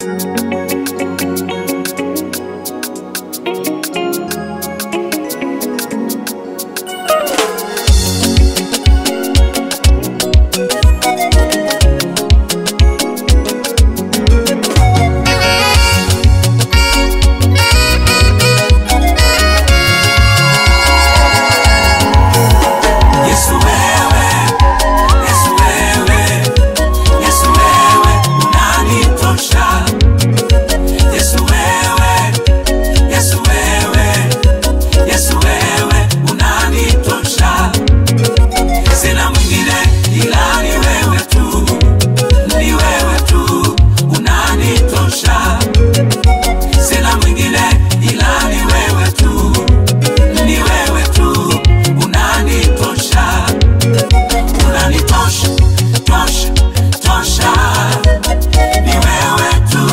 Yesu wewe, Yesu wewe, Yesu wewe unanitosha. Yesu wewe, Yesu wewe, Yesu wewe unanitosha. Sina mwingine ila ni wewe tu, ni wewe tu unanitosha. Sina mwingine ila ni wewe tu, ni wewe tu unanitosha unanitosha tosha tosha ni wewe tu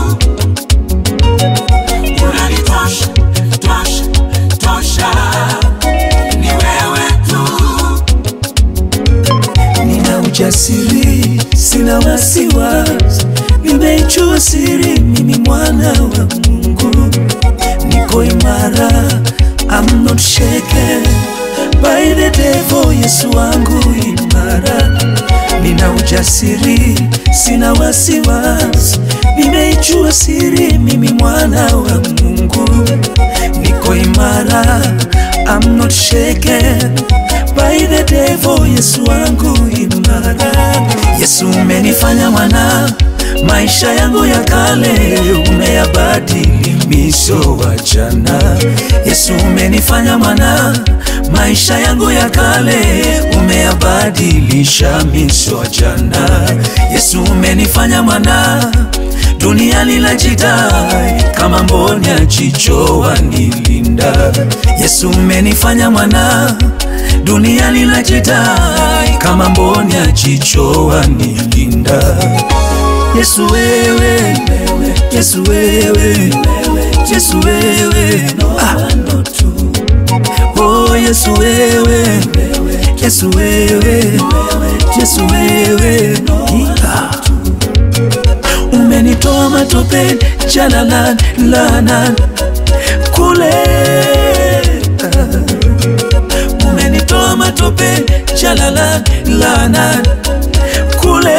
unanitosha tosha tosha ni wewe tu nina ujasiri, sina wasiwasi, nimeichua siri, mimi mwana wa Mungu, niko imara, I'm not shaken by the devil. Yesu wangu imara, nina ujasiri, sina wasiwasi, nimeichua siri, mimi mwana wa Mungu, niko imara, I'm not shaken by the devil. Yesu wangu imara, Yesu umenifanya mwana, maisha yangu ya kale umeyabadili miso wa jana. Yesu umenifanya mwana, maisha yangu ya kale umeyabadilisha miso wa jana. Yesu umenifanya mwana dunia linajidai kama mboni ya jicho wanilinda. Yesu umenifanya mwana, dunia linajidai kama mboni ya jicho wanilinda. Yesu wewe, Yesu wewe, Yesu wewe, ah. Oh Yesu wewe, Yesu wewe, Yesu wewe, ah. Umenitoa matopeni jalalan lanan kule Umenitoa matopeni jalalan lanan kule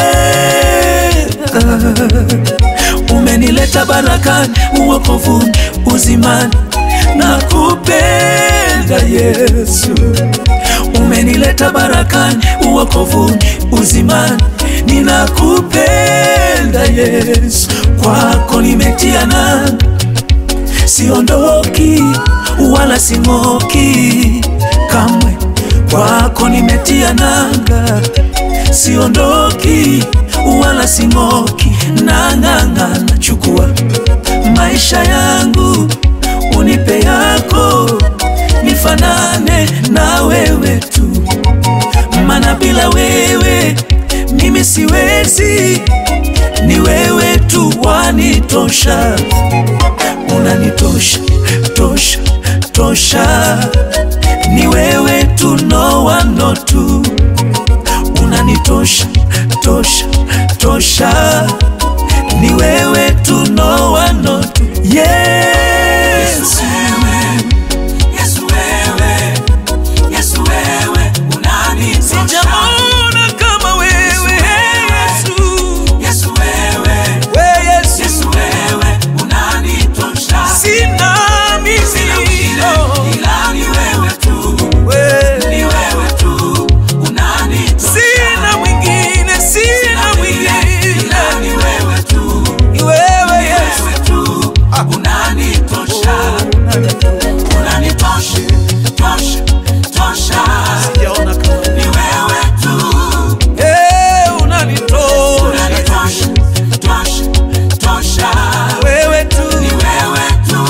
Umenileta barakani uokovuni uzimani na kupenda Yesu umenileta barakani uokovuni uzimani ninakupenda Yesu kwako nimetia nanga siondoki wala sing'oki kamwe kwako nimetia nanga siondoki wala sing'oki nang'ang'ana chukua maisha yangu unipe yako nifanane na wewe tu mana bila wewe mimi siwezi ni wewe tu wanitosha unanitosha tosha tosha ni wewe tu no one no two unanitosha tosha tosha ni wewe tu no one no two yes Yesu wewe, Yesu wewe unanitosha. Sijaona kama wewe Yesu Yesu wewe, we Yesu Yesu wewe unanitosha. sina mimi Sina mwingine oh, ila ni wewe tu, we. ni wewe tu unanitosha. sina mwingine sina mwingine ila ni wewe tu, ni wewe Yesu wewe tu unanitosha. Unanitosha, tosha, tosha. Sijaona kama Ni wewe tu, Eh, unanitosha unanitosha, tosha, tosha. wewe tu Ni wewe tu.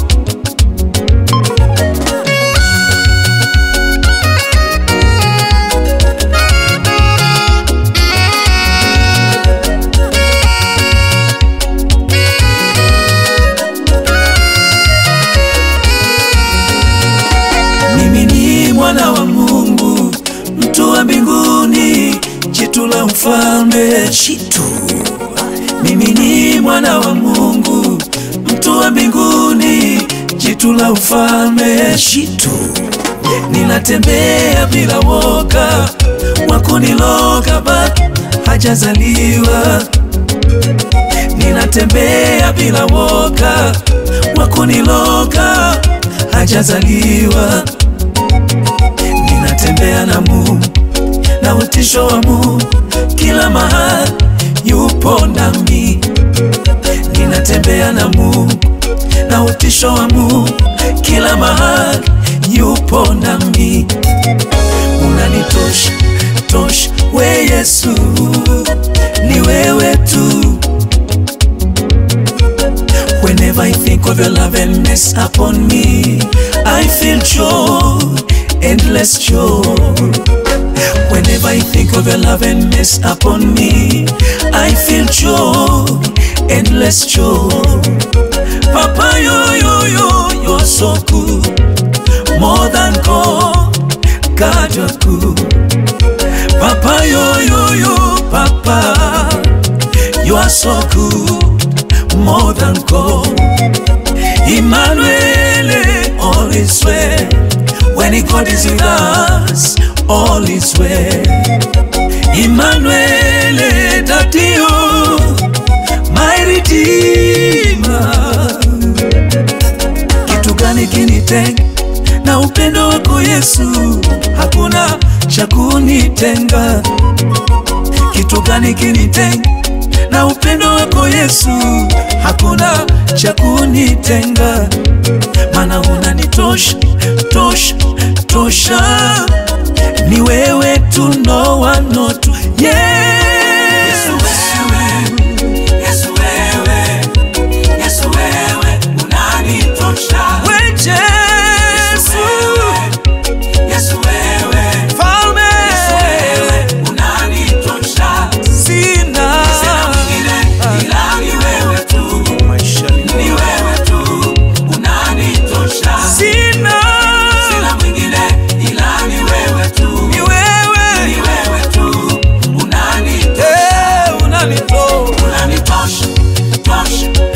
Mimi ni mwana wa Mungu, mtu wa mbinguni, jitu la mfalme, jitu. Mimi ni mwana mwana wa Mungu, mtu wa mbinguni, jitu la ufalme, jitu ninatembea bila woga, wakuniloga bado hajazaliwa. Ninatembea bila woga, wakuniloga hajazaliwa. Ninatembea na Mungu na utisho wa Mungu kila mahali, yupo nami. Ninatembea na Mungu na utisho wa Mungu kila mahali, yupo nami. Unanitosha tosha, we Yesu, ni wewe tu. Whenever I think of your love and mess upon me, I feel joy, endless joy. Whenever I think of your love and mess upon me, I feel joy, endless joy. Papa, yo, yo, yo, you're so good, more than gold, God, you're good. Papa, yo, yo, yo, Papa, you are so good, more than gold. Emmanuel, all is well. When God is with us, all is well. Emmanuel, Dadio, my Redeemer. Kitu gani kinitenga na upendo wako Yesu? Hakuna cha kunitenga. Kitu gani kinitenga na upendo wako Yesu? Hakuna cha kunitenga, maana unanitosha tosha tosha, ni wewe tu, no one not to. Yesu Yes. wewe, Yesu wewe, Yesu wewe, unanitosha. We Yesu Yesu, wewe, Yesu wewe, Mfalme, Yesu wewe, unanitosha. sina Sina mwingine ila ni wewe tu, ni wewe tu, unanitosha. sina Sina mwingine ila ni wewe tu, ni ni wewe wewe tu, unanitosha. Eh, unanitoa Unanitosha, tosha,